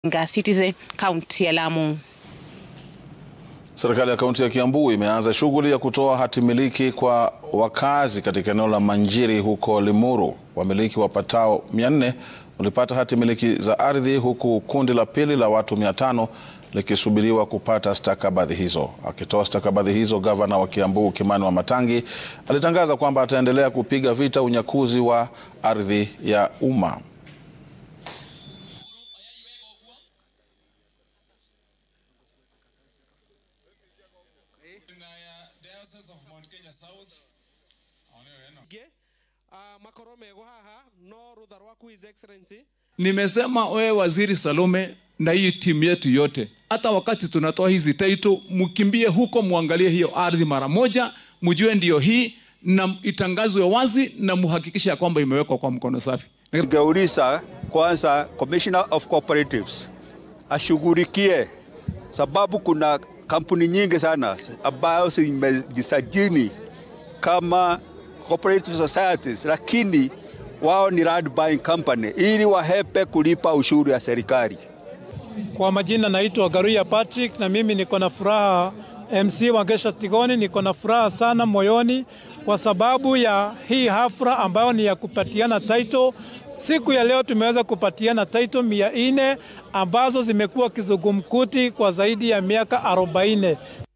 Nga Citizen kaunti ya Lamu. Serikali ya kaunti ya Kiambu imeanza shughuli ya kutoa hati miliki kwa wakazi katika eneo la Manjiri huko Limuru. Wamiliki wapatao 400 walipata hati miliki za ardhi huku kundi la pili la watu 500 likisubiriwa kupata stakabadhi hizo. Akitoa stakabadhi hizo, gavana wa Kiambu Kimani Wamatangi alitangaza kwamba ataendelea kupiga vita unyakuzi wa ardhi ya umma. Nimesema wewe Waziri Salome na hii timu yetu yote, hata wakati tunatoa hizi title, mkimbie huko muangalie hiyo ardhi mara moja, mjue ndio hii na itangazwe wazi na muhakikishe ya kwamba imewekwa kwa mkono safi. Ningeuliza kwanza Commissioner of Cooperatives ashughulikie, sababu kuna kampuni nyingi sana ambayo zimejisajili kama cooperative societies, lakini wao ni land buying company ili wahepe kulipa ushuru ya serikali. Kwa majina naitwa Garuya Patrick na mimi niko na furaha MC Wangesha Tigoni, niko na furaha sana moyoni kwa sababu ya hii hafla ambayo ni ya kupatiana title. Siku ya leo tumeweza kupatiana title mia nne ambazo zimekuwa kizungumkuti kwa zaidi ya miaka arobaini.